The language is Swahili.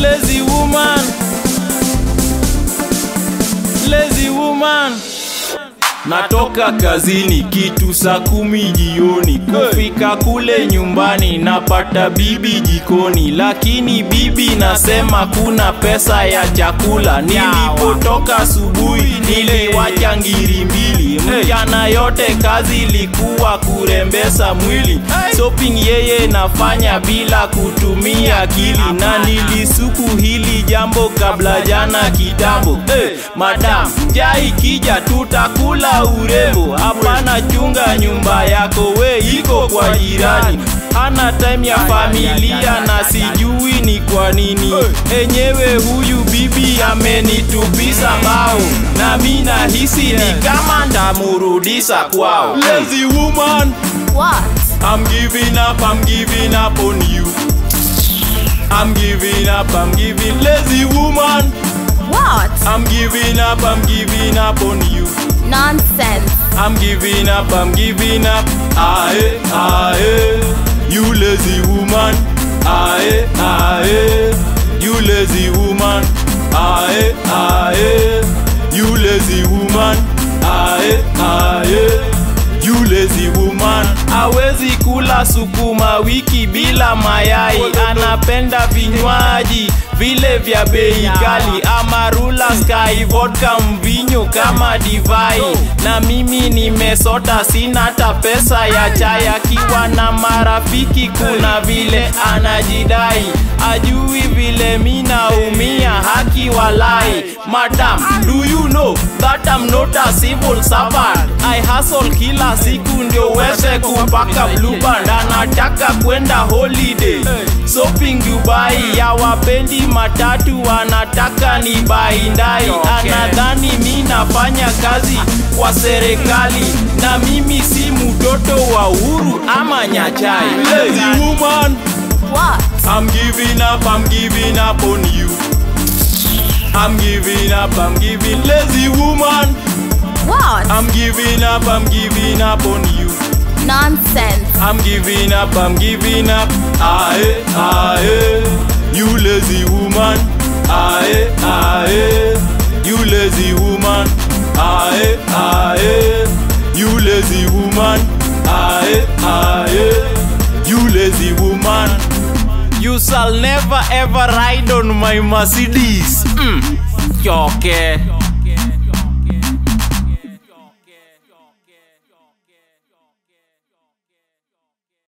lazy woman lazy woman Natoka kazini kitu saa kumi jioni, kufika kule nyumbani napata bibi jikoni, lakini bibi nasema kuna pesa ya chakula. Nilipotoka asubuhi niliwacha ngiri mbili, mchana yote kazi ilikuwa kurembesa mwili. Shopping yeye nafanya bila kutumia akili, na nilisuku hili jambo kabla jana kitambo. Hey, madam jai kija tutakula urembo, hapana chunga nyumba yako, we iko kwa jirani. Hana time ya familia na sijui ni kwa nini. Enyewe huyu bibi amenitupisa bao, na mi nahisi ni kama ndamurudisa kwao. Lazy woman, What? I'm giving up, I'm giving up on you. I'm giving up, I'm giving lazy woman. What? I'm giving up, I'm giving up on you. Nonsense. I'm giving up, I'm giving up. Aye, aye, you lazy woman. Aye, aye, you lazy woman. Aye, aye, you lazy woman. Aye, aye, you lazy woman. Hawezi kula sukuma wiki bila mayai, anapenda vinywaji vile vya bei kali, amarula, sky vodka, mvinyo kama divai. Na mimi nimesota, sina hata pesa ya chai. Akiwa na marafiki, kuna vile anajidai, ajui vile mi naumia, haki walai. Madam, do you know that I'm not a civil servant? I hustle kila siku ndio uweze kupaka blue band. Anataka kwenda holiday shopping Dubai, ya wapendi matatu, anataka ni baindai. Anadhani mi nafanya kazi kwa serikali, na mimi si mtoto wa Uhuru ama Nyachai. Lazy woman, What? I'm giving up, I'm giving up on you. I'm giving up, I'm giving lazy woman. What? I'm giving up, I'm giving up on you. Nonsense. I'm giving up, I'm giving up. Aye, aye, you lazy woman. Aye, aye, you lazy woman. Aye, aye, you lazy woman. Aye, aye, you lazy woman. You shall never ever ride on my Mercedes. Mm. Choke.